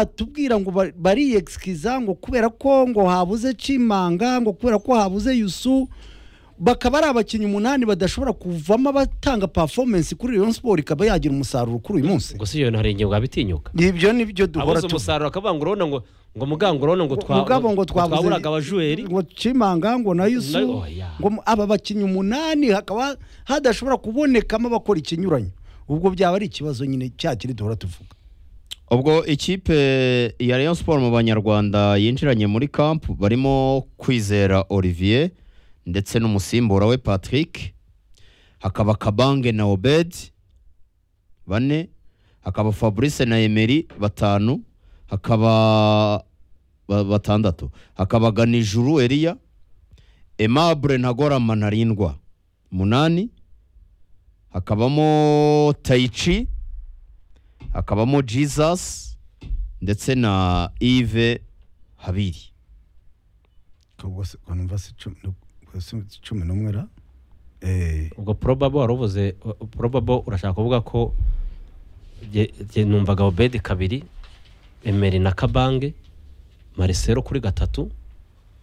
batubwira ngo ba- bariyegisikiza ngo kubera ko ngo habuze cimanga ngo kubera ko habuze yusu bakaba ari abakinnyi umunani badashobora kuvamo abatanga performance kuri Rayon Sport ikaba yagira umusaruro kuri uyu munsi gusa iyo bintu hari igihe wabitinyuka ibyo nibyo duhora abuze tu- umusaruro akavuga ngo urabona ngo ngo muganga urabona ngo twa- mugabo ngo twabuze twaburaga abajuweri ngo cimanga ngo na Na- yusu oya. ngo mu- aba bakinnyi umunani hakaba hadashobora kubonekamo abakora ikinyuranyo ubwo byaba ari ikibazo nyine cya kiri duhora tuvuga ubwo ikipe ya Rayon Sport mu banyarwanda yinjiranye muri camp barimo kwizera Olivier ndetse n'umusimbura we Patrick hakaba Kabange na Obed bane hakaba Fabrice na Emery batanu hakaba ba- batandatu hakaba Ganijuru Elia Aimable Ntagorama Ntarindwa munani hakabamo Taichi hakabamo jesus ndetse na Yves habiri rwose ngo numva si cumi rwose si cumi n'umwe ra Eh, ubwo probabo wari uvuze probabo urashaka kuvuga ko jye- jye numvaga obedi kabiri emeri na kabange marisero kuri gatatu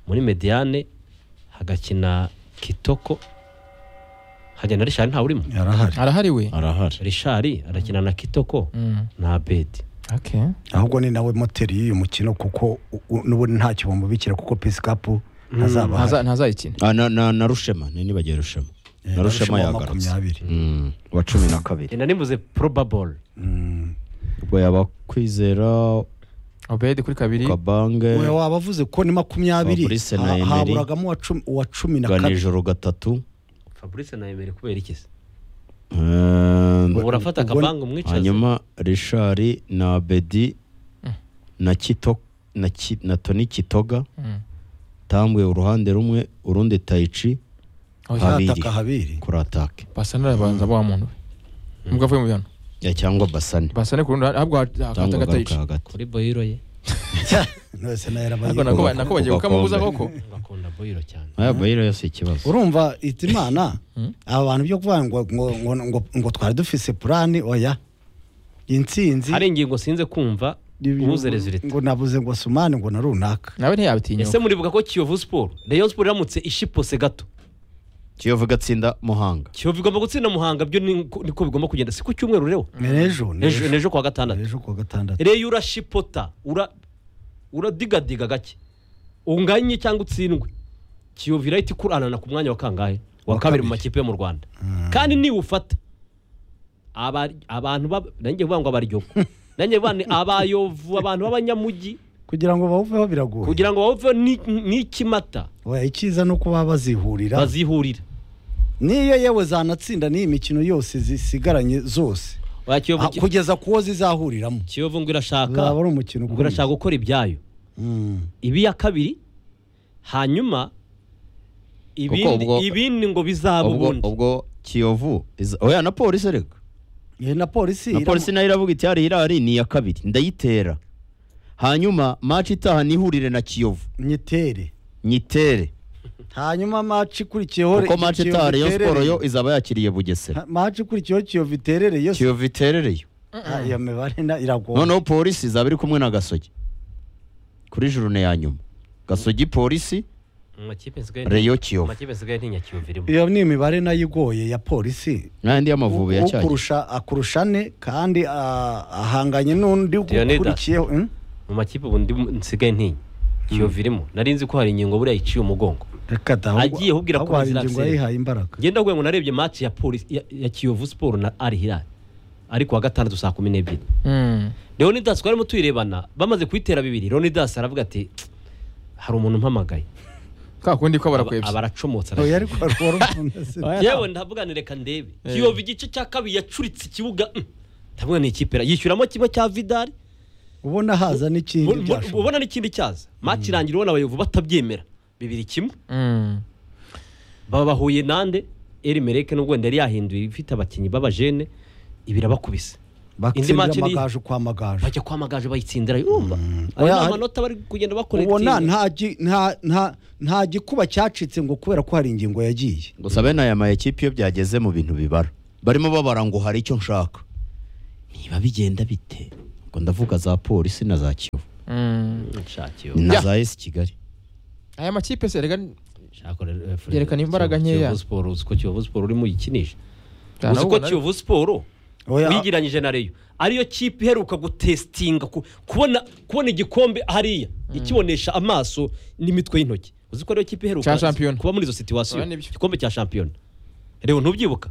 muri mediane hagakina kitoko hajya na rishari ntawe urimo yarahari arahari we arahari rishari arakina na kitoko Mm. na abedi Okay. ahubwo ni nawe moteri y'uyu mukino kuko u- u- n'ubundi ntacyo bamubikira kuko pisikapu ntazaba Ntaza- ahari. ntazayikina Ah, na, na, na rushema ntibagiye rushema Eh, na rushema wa yagarutse makumyabiri Mm, wa cumi na kabiri ina nivuze probable Mm. ubwo yaba kwizera Obedi kuri kabiri kabange Oya, waba avuze ko ni makumyabiri Fabrice na ha- Emery. haburagamo uwa cumi- uwa cumi na kabiri ganijoro gatatu fabrice na emeri kubera iki se Um, ubu urafata ubwo- kabange umwicaze hanyuma rishari na abedi na kito na, ki, na toni kitoga Mm. tambwe uruhande rumwe urundi tayici Oya, Habiri. hataka habiri kuri atake Basane arabanza wa muntu we. Mbwa avuye mu bihano. Ya, cyangwa basane Basane kurundi ahubwo cyangwa akatagatayica. agaruka hagati kuri boyiro ye Nose nayo yarabaye. Ariko nako nako bagiye kukamubuza koko. ngakunda boyiro cyane aya bayiro yose ikibazo urumva itimana aba bantu byo kuvuga ngo ngo ngo ngo, ngo twari dufise purani oya intsinzi hari ingingo sinze kumva ubuze rezilita ngo nabuze ngo sumani ngo na runaka Nawe ntiyabitinyuka. ese muribuka ko kiyovu siporo rayon siporo iramutse ishipose gato kiyovu igatsinda muhanga kiyovu igomba gutsinda muhanga byo ni- niko bigomba kugenda si ku cyumweru rero nejo Ejo- nejo kuwa gatandatu nejo kuwa gatandatu reyo urashipota ura- uradigadiga gake unganye cyangwa utsindwe kiyovu irahita ikuranana ku mwanya wa kangahe wa Wa kabiri mu kabiri. makipe yo mu rwanda kandi niwufata aba- abantu baba- nanjye vuga ngo abaryogo nanjye vuga ni abayovu abantu b'abanyamujyi kugira ngo bawuveho biragoye kugira ngo bave n'ikimata oya icyiza ni uko baba bazihurira bazihurira niyo yewe zanatsinda n'iyi mikino yose zisigaranye zose Oya, Kiyovu Ah, ki- kugeza ku wo zizahuriramo kiyovu ngo irashaka uzaba ari umukino ngo irashaka gukora ibyayo Mm. ibi ya kabiri hanyuma ibindi ubwo- ibindi ngo bizaba ubwo ubundi ubwo kiyovu iza- oya na polisi reka Eh, na polisi na polisi nayo iravuga iti hariya irahari ni iya kabiri ndayitera hanyuma maci itaha nihurire na kiyovu nyitere nyitere hanyuma maci ikurikiyeho kuko maci Kiyovu itaha rayon siporo iterereye. yo izaba yakiriye bugesera Ha- maci ikurikiyeho kiyovu iterereye yose kiyovu iterereyo Ah, iyo mibare na- iragoye noneho polisi izaba iri kumwe na gasogi kuri jurune ya nyuma gasogi polisi Mu makipe nsigaye nti- reyo mu kiyovu makipe nsigaye ntinya kiyovu irimo iyo ni imibare nayo igoye ya polisi n'ayandi y'amavubi ya cyari ukurusha akurusha ane kandi ah, ahanganye n'undi Leonidas. ukurikiyeho Mm? mu makipe ubu ndi nsigaye ntinya kiyovu irimo nari nzi ko hari ingingo buriya iciye umugongo reka da ahubwo- Agiye ahubwira ko ahubwo hari bazira ingingo atsinda. yayihaye imbaraga ngenda kuvuga ngo narebye match ya polisi ya, ya kiyovu siporo na ari hilali ari kuwa gatandatu saa kumi n'ebyiri Mm. leonidas twarimo tuyirebana bamaze kuyitera bibiri leonidas aravuga ati hari umuntu umpamagaye Ka kundi ko barakwebye. aba aracomotse oya araje." ariko wari umuntu- yewe ndavuga ni reka ndebe kiyovu igice cya kabiri yacuritse ikibuga mm, ndavuga ni ikipe ra- yishyuramo kimwe cya vidari ubona haza n'ikindi Mu- mu- byashoboka ubona n'ikindi cyaza match irangira ubona abayovu batabyemera bibiri kimwe Mm. baba bahuye nande erimereke nubwo wenda yari yahinduye ifite abakinnyi b'abajene ibirabakubise indi batsindira match ni- amagaju kwa magaju bajya kwa magaju bayitsindira yumva Oya, aya hari- manota bari kugenda bakorektinga ubona nta gi- nta- nta- nta gikuba cyacitse ngo kubera ko hari ingingo yagiye gusa bene aya mayikipe iyo byageze mu bintu bibara barimo babara ngo hari icyo nshaka niba bigenda bite ngo ndavuga za polisi na za kiyovu Mm. nshakiyo ni na Ya. za esi kigali aya makipe se rega nshaka rero Yerekana imbaraga nkeya. Kiyovu Sport uzi ko Kiyovu Sport urimo uyikinisha uzi ko Ntanabwo na- Kiyovu Sport Oya. wigeranyije na Rayon ariyo kipe iheruka gutestinga ku- kubona kubona igikombe hariya ikibonesha amaso n'imitwe y'intoki uzi ko ariyo kipe iheruka Cya shampiyona. kuba muri izo situwasiyo Oya, nibyo. igikombe cya shampiyona rero ntubyibuka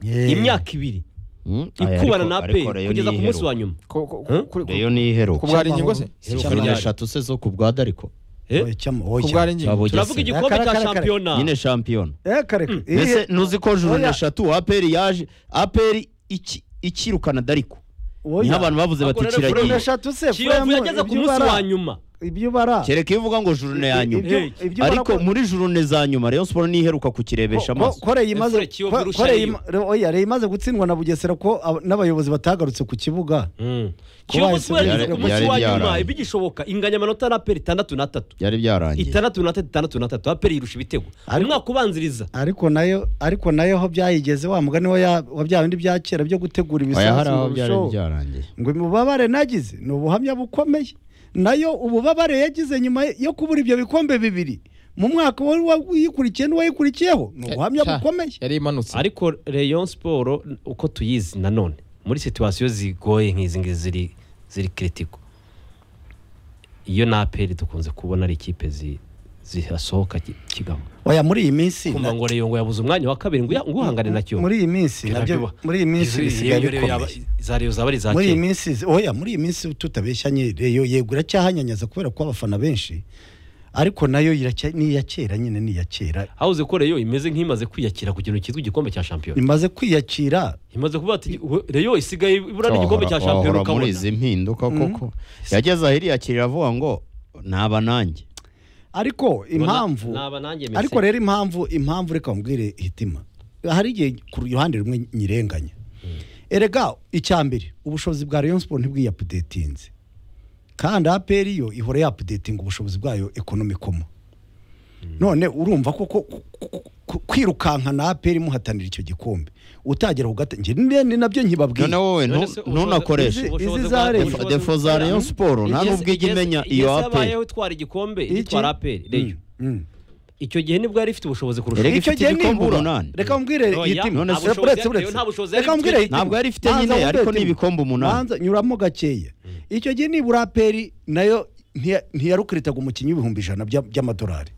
Eh. imyaka ibiri Mm, aya, ikubana ariko- na ariko APR Rayon kugeza ku munsi niyiheruka. wa nyuma ko- ko- Huh? kuri- ku- Rayon niyiheruka ku bwari ingingo se Iheruka Hari ryari. eshatu se zo ku bwa dariko Eh? Oya, cyamo, oya. ku bwari ingingo Cyabo- turavuga Bugesera. igikombe Kare, cya kare, kare. shampiyona nyine shampiyona Eh, kare kare. Eh, mbese ntuzi ko juru Oya. eshatu aperi yaje aperi iki- ikirukana dariko oya. niho abantu bavuze bati Ako rero Juru kiragiye eshatu se kiyovu Fremu, yageze ku ibyo munsi ubara- wa nyuma ibyo ubara kereka iyo uvuga ngo jurune ya I- nyuma ibyo- Hey. ibyo ubara ko- ariko muri jurune za nyuma rayon siporo niheruka kukirebesha ko- amaso ko Rayon imaze Efure Kiyovu ko- irusha ko Rayon Rayon. ima- oya, Rayon imaze gutsindwa na Bugesera ko ab- n'abayobozi batagarutse ku kibuga Mm. Kuba Kiyovu yahise Sport yageze byari- ku munsi byari wa nyuma byarangiye. ibigishoboka inganya amanota na aperi itandatu n'atatu byari byarangiye itandatu n'atatu itandatu n'atatu aperi yirusha ibitego Ariko- umwaka ubanziriza ariko nayo ariko nayo ho byayigeze wa mugani wa ya- wa bya bindi bya kera byo gutegura oya ibisasu hari aho ngo byari rusheho. byarangiye ngo ububabare nagize ni ubuhamya bukomeye nayo ububabare yagize nyuma yo kubura ibyo bikombe bibiri mu mwaka wari wayikurikiye n'uwayikurikiyeho ni ubuhamya Cya- bukomeye yari imanutse ariko Rayon Sport uko tuyizi nanone muri situwasiyo zigoye nk'izi ngizi ziri ziri kiritiko iyo na aperi dukunze kubona ari ikipe zi- zihasohoka ki- kigabo oya muri iyi minsi kumva ngo Rayon ngo yabuze umwanya wa kabiri ngo uya- ngo uhangane na Kiyovu muri iyi minsi nabyo Biraryoha. muri iyi minsi Izo- bisigaye iyo- iyo- iyo- bikomeye za Rayon zaba ari za muri iyi kera minsi oya muri iyi minsi tutabeshyanye reyo yego iracyahanyanyaza kubera ko abafana benshi ariko nayo iracya- ni iya kera nyine ni iya kera habuze ko Rayon imeze nk'imaze kwiyakira ku kintu cyitwa igikombe cya shampiyona imaze kwiyakira imaze kuvuga ati Rayon isigaye ibura n'igikombe cya shampiyona Wahora muri ukabona izi mpinduka koko yageze ahiriyakirira avuga ngo naba nanjye ariko impamvu naba nanjye mese. ariko rero impamvu impamvu reka mbwire hitima hari igihe ku ruhande rumwe nyirenganya erega icya mbere ubushobozi bwa Rayon Sport ntibwiyapudetinze kandi APR yo ihora yapudetinga ubushobozi bwayo ekonomikomo none urumva ko ko- ku- ku- ku- kwirukanka na APR imuhatanira icyo gikombe utagera ku gate njye ni- ni nabyo nkibabwiye none wowe None ntu- se ubushobozi- ntunakoreshe Izi- ubushobozi izi bwa- za Rayon. ubushobozi bwa- defo za rayon siporo nta Igeze- n'ubwo ijya igeze- imenya iyo igeze aperi yabayeho itwara igikombe Iki? itwara aperi Rayon Mm, mm. icyo gihe nibwo yari ifite ubushobozi kurusha Erega Rayon. icyo ifite gihe ibikombe nibura umunani. reka mbwire Oya, hitima none se- Uretse- ubushobozi uretse- yatewe, nta bushobozi reka yari mbwire ifite. hitima. Ntabwo yari ifite Banza nyine, wumve ariko ni hitima. ibikombe umunani. Banza nyuramo gakeya icyo gihe nibura aperi nayo ntiya- ntiyarukiritaga umukinnyi w'ibihumbi ijana by'a- by'amadolari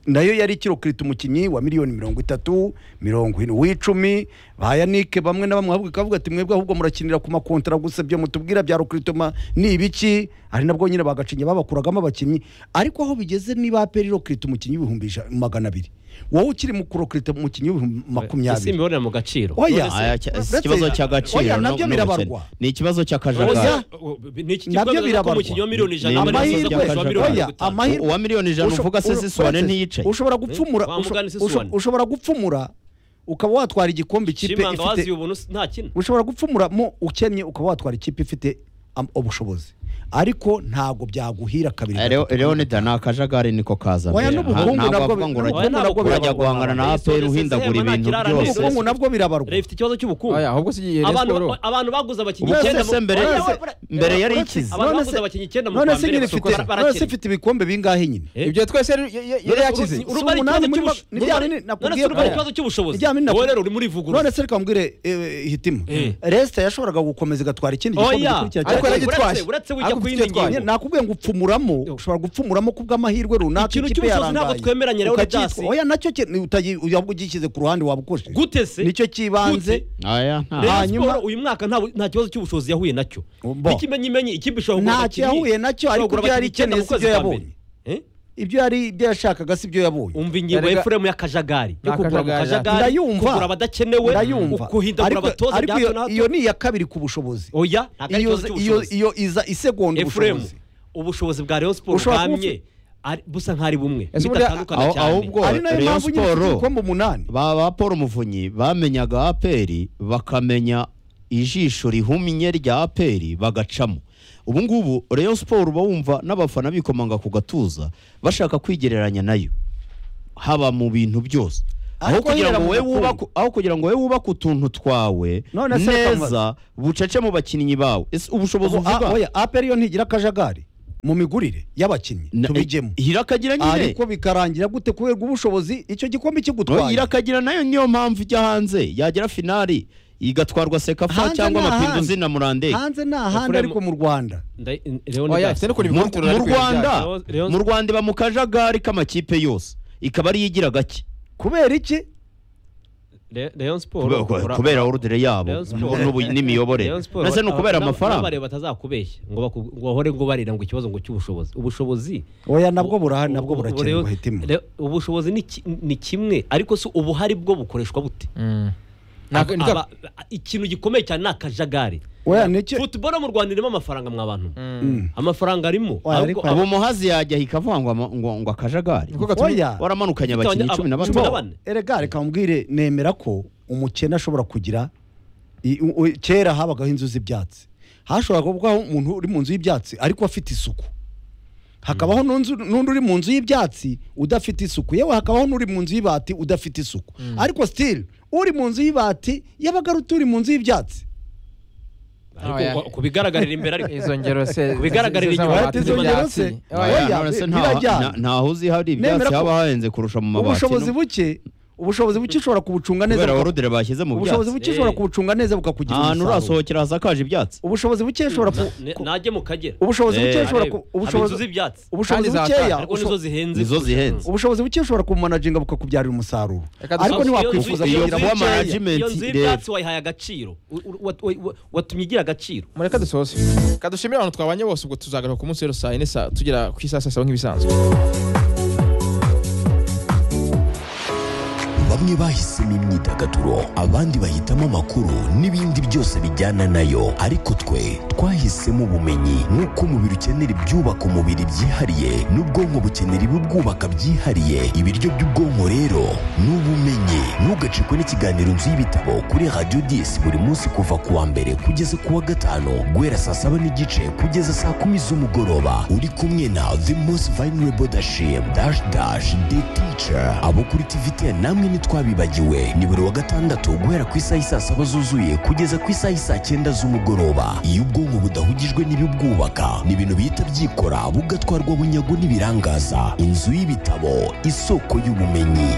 nayo yari ikirukirita umukinnyi wa miliyoni mirongo itatu mirongo ine uw'icumi ba yanike bamwe na bamwe ahubwo ikavuga ati mwebwe ahubwo murakinira ku makontara gusa ibyo mutubwira bya rukiritoma ni ibiki ari nabwo nyine bagacinya babakuragamo abakinnyi ariko aho bigeze niba aperi irukirita umukinnyi w'ibihumbi ija- magana abiri wowe ukiri mu kurukirita umukinnyi w'ibihumbi ese makumyabiri imibonano mu gaciro Oya. None se- Aya, cya- si Uretse- ikibazo cy'agaciro Oya, no- nabyo n'ubukene. birabarwa. ni ikibazo Oya. cy'akajagari ni iki Nabyo kibazo ko birabarwa. mu kinyo miliyoni ijana Ni- abantu amahirwe, bazakoresha ba miliyoni oya, mirongo itanu. amahirwe. uwa miliyoni ijana Usho- uvuga se uru- sisuwane uretse- ntiyicaye ushobora gupfumura Wa usho- mugani si usho- Suwane. ushobora gupfumura ukaba watwara igikombe ikipe Shimanga waziye ifite ubuntu nta kintu ushobora gupfumura mu ukennye ukaba watwara ikipe ifite am- ubushobozi ariko ntago byaguhira kabiri Eh, Leo- Leonidas ni akajagari niko kazana Oya, n'ubukungu Ntabwo nabwo- avuga ngo n'ubukungu urajya- nabwo urajya birabarwa. guhangana na aperi uhindagura ibintu byose ubukungu Ese- nabwo birabarwa Rayon ifite ikibazo cy'ubukungu aya ahubwo se iyi abantu siporo abantu baguze abakinnyi Ubu se icyenda se mu- mbere- Oya, oya, se- mbere yari Uretse- ikize. Abantu none baguze se- abakinnyi icyenda mu none kwa se mbere nyine basoko ifite barakina. none se ifite ibikombe bingahe nyine Eh? ibyo twese yari- yari yari yakize uruzi- Urumva ari Si umunani ikibazo muri- cy'ubusho- ni ryari ni- none se nakubwiye urumva ari ko- ikibazo cy'ubushobozi Ni ryari ni wowe nakubwiye- rero uri muri vugurura none se reka mbwire eh, hitima Eh. resita yashoboraga gukomeza igatwara ikindi gikombe Oya. gikurikira cyane. ariko Uretse- yaragitwaye uretse wijya Ariko ku ufite yindi ngingo. icyo atwaye. nakubwiye ngo upfumuramo ushobora gupfumuramo kubw'amahirwe runaka Ikintu ikipe cy'ubushobozi yarangaye. ntabwo twemeranya rero, Ukacyitwa- Dasi. oya nacyo ki- ni utayi- uya- ugishyize ku ruhande wabukoje gute se nicyo kibanze Gute? Aya, nta- Rayon hanyuma- Sport uyu mwaka nta nta kibazo cy'ubushobozi yahuye nacyo Bo. ikimenyimenyi ikipe ishobora kugura Ntacyo abakinnyi- yahuye nacyo, ishobora ariko kugura ibyo yari abakinnyi icyenda ikeneye mu si kwezi ibyo kwa yabonye. mbere. Eh? ibyo yari ibyo yashakaga si byo yabonye umva ingingo ya Erega- efuremu y'akajagari yo Ni kugura mu akajagari. kajagari Ndayumva. kugura abadakenewe ndayumva guhindagura Ariko- abatoza bya ariko hato iyo- na hato iyo ni iya kabiri ku bushobozi oya ntabwo ari Iyo- ikibazo iyo cy'ubushobozi iyo iza isegonda efuremu ubushobozi ubushobozi bwa rayon siporo Ushobora kuba bwamye ari- busa nk'ari bumwe Ese ubundi bidatandukana aho- cyane ahubwo- ari nayo Rayon mpamvu nyine ifite Sport- ibikombe umunani ba ba paul muvunyi bamenyaga aperi bakamenya ijisho rihumye rya aperi bagacamo ubu ngubu rayon siporo uba wumva n'abafana bikomanga ku gatuza bashaka kwigereranya nayo haba mu bintu byose aho Ariko kugira yera ngo mu wowe gakundo. wubake aho kugira ngo wowe wubake utuntu twawe None se reka neza bucece mu bakinnyi bawe ese ubushobozi ubu a- uvuga oya aperi yo ntigira akajagari mu migurire y'abakinnyi Na- tubijyemo hirakagira nyine ariko bikarangira gute kubera ubushobozi icyo gikombe Oya, kigutwaye hirakagira nayo niyo mpamvu ijya hanze yagera finali igatwarwa sekafa Hanze cyangwa ni amapinduzi ahandi. na murandeye hanze ni ahandi Efuremu- ariko mu rwanda Nda- Leon Oya, Dias. afite no kureba mu ibikombe mu Rwanda Leon- Leon- mu Rwanda iba mu kajagari k'amakipe yose ikaba ariyo igira gake kubera iki Le- Leon Sport Kube- kubera orudire yabo Rayon Sport. n'ubu- n'imiyoborere Rayon Sport, mbese ni ukubera aba- amafaranga n'abareba batazakubeshya ngo baku- ngo bahore ngo barira ngo ikibazo ngo cy'ubushobozi ubushobozi oya nabwo burahari ubu- nabwo ubu- burakenewe Rayon- hitimo Rayon- ubushobozi ni ki- ni kimwe ariko si ubuhari bwo bukoreshwa bute Mm. Ntabwo- Aba- aba- ikintu gikomeye cyane ni akajagari oya nicyo futuboro mu rwanda irimo amafaranga mwa bantu Mm. amafaranga arimo Oya, ahubwo ariko- ubu muhazi yajyaho ikavuga ngo ama- ngo ngo akajagari Niko gatumye- oya waramanukanye Aba- abakinnyi aba- cumi na cumi batanu na bane. erega reka mubwire nemera ko umukene ashobora kugira i- u- u- kera habagaho inzu z'ibyatsi hashobora kubaho umuntu uri mu nzu y'ibyatsi ariko afite isuku hakabaho n'unzu- n'undi uri mu nzu y'ibyatsi udafite isuku yewe hakabaho n'uri mu nzu y'ibati udafite isuku ariko sitiri uri mu nzu y'ibati yabaga aruta uri mu nzu y'ibyatsi Oya. ku- ku bigaragarira imbere ariko izo ngero se Bigaragarira izo- inyuma. z'amabati Izo ngero n'ibyatsi. se. Oya. Oya. none se bi- nta- birajyana. na- ntaho uzi hari Nemera ibyatsi ko- haba hahenze kurusha mu mabati ubushobozi no- buke ubushobozi buke ushobora kubucunga neza kubera buka- orudire bashyize mu ubushobozi byatsi buke ushobora kubucunga neza bukakugira ahantu umusaruro urasohokera hasakaje ibyatsi ubushobozi buke ushobora ku- Ne- ku- najye mu kagera ubushobozi buke Eh, ushobora ku- Arebe, haba ubushobozi inzu z'ibyatsi ubushobozi Kandi bukeya zahatana, ariko usho- nizo zihenze nizo zihenze ubushobozi buke ushobora kubumanaginga bukakubyarira umusaruro Reka dusoze. ariko ntiwakwifuza wakwifuza iyo kugira nzu bukeya. y'ibyatsi- management iyo nzu y'ibyatsi wayihaye agaciro U- u- wa- wa- wa- watumye igira agaciro mureka dusoze kadushimire abantu twabanye bose ubwo tuzagaruka ku munsi rero saa yine saa- tugera ku isaha saa saba nk'ibisanzwe bamwe bahisemo imyidagaduro abandi bahitamo amakuru n'ibindi byose bijyana nayo ariko twe twahisemo ubumenyi nk'uko umubiri ukenera ibyubaka umubiri byihariye n'ubwonko bukenera ibibwubaka byihariye ibiryo by'ubwonko rero ni ubumenyi ntugacikwe n'ikiganiro inzu y'ibitabo kuri radiyo disi buri munsi kuva ku wa mbere kugeza ku wa gatanu guhera saa saba n'igice kugeza saa kumi z'umugoroba uri kumwe na the most vulnerable dashim dash dash the teacher abo kuri tvt namwe ntitwabibagiwe ni buri wa gatandatu guhera ku isaha isaa saba zuzuye kugeza ku isaha isaa cyenda z'umugoroba iyo ubwonko budahugijwe n'ibibwubaka ni ibintu bihita byikora bugatwarwa bunyago n'ibirangaza inzu y'ibitabo isoko y'ubumenyi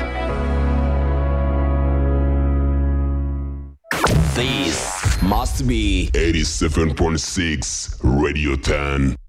This must be 87.6 Radio 10.